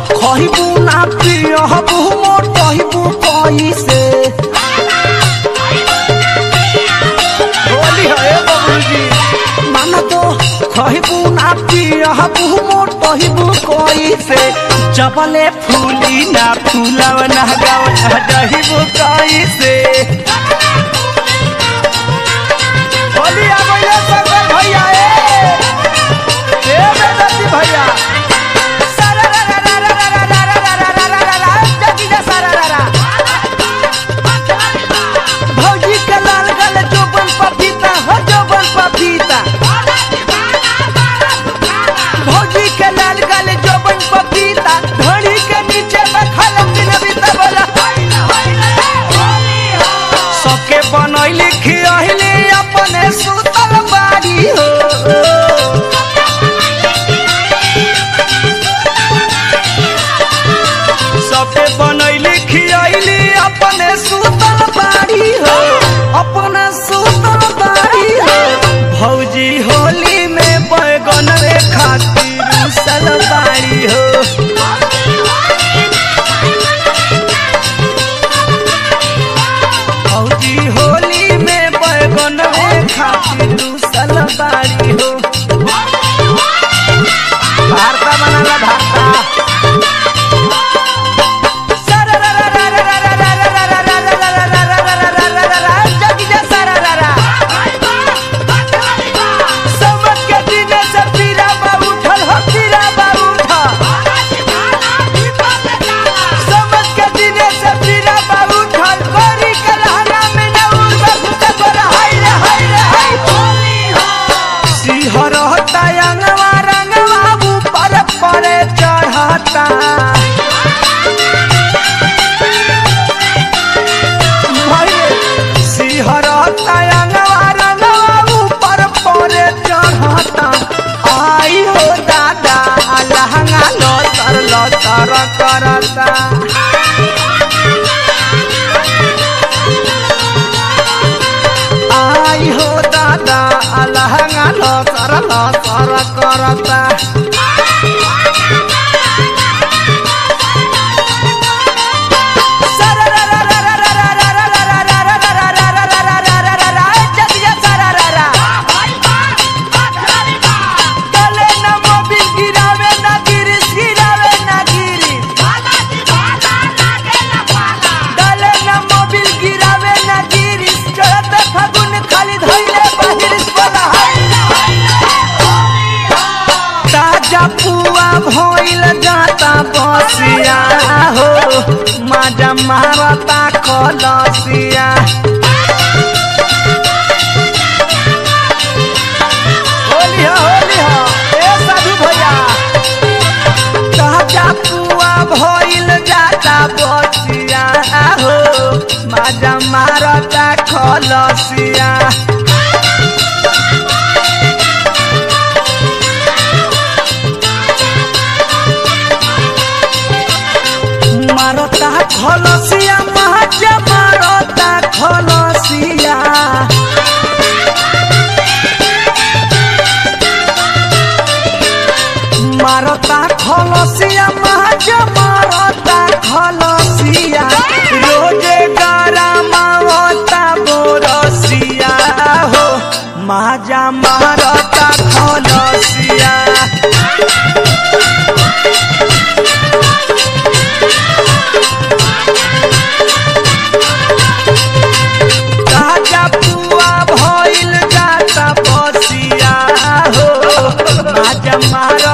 खहिबू ना पियहबू मोटहिबू कैसे होली है बाबूजी मान तो खहिबू ना पियहबू मोटहिबू कैसे जबले फूली ना फूलव ना गाव ना दहिबू कैसे होली आ गइले शंकर भैया ए ए बेदती भैया भौजी के लाल गल जोबन पपीता हो जोबन पपीता भौजी के लाल गल जोबन पपीता घड़ी के नीचे बखल दिन बीता बोला सबके बनैली खियली अपने सुतल बाड़ी हो सबके बनैली खियली अपने सुतल बाड़ी हो अपने सुतल बाड़ी हो भौजी होली में बैगन रे खातिर उसल बाड़ी हो भौजी होली में बैगन रे खातिर उसल बाड़ी हो भारता बनाला भारता समझ के दिने से पीरा बा उठल हो पीरा बा उठल समझ के दिने से पीरा बा उठल गोरी के रहना में न उड़ घुसा पर हाय रे हाय रे हाय सिहर होता अंगवा रंगवा ऊपर परे चढ़ता सिहर होता अंगवा रंगवा ऊपर परे चढ़ता आई हो दादा लहंगा लतर लतर करता आई हो दादा लहंगा लतर लतर करता गले न मोबिल गिरावे न गिरिस गिरावे न गिरिस गले न मोबिल गिरावे न गिरिस चढ़त फागुन खाली धइले बाहिरिस बोला ताजा पुआ भइल जाता बसिया हो माजा मारता कलसिया होली हो होली हो ए साधु भैया ताजा पुआ भइल जाता बसिया हो माजा मारता खलसिया मारता खलसिया माजा मारता खलसिया मारता खलसिया माजा मारता खलसिया रोजे गरमावता बोरसिया हो माजा मारता खलसिया ताजा पुआ भइल जाता बसिया हो माजा मार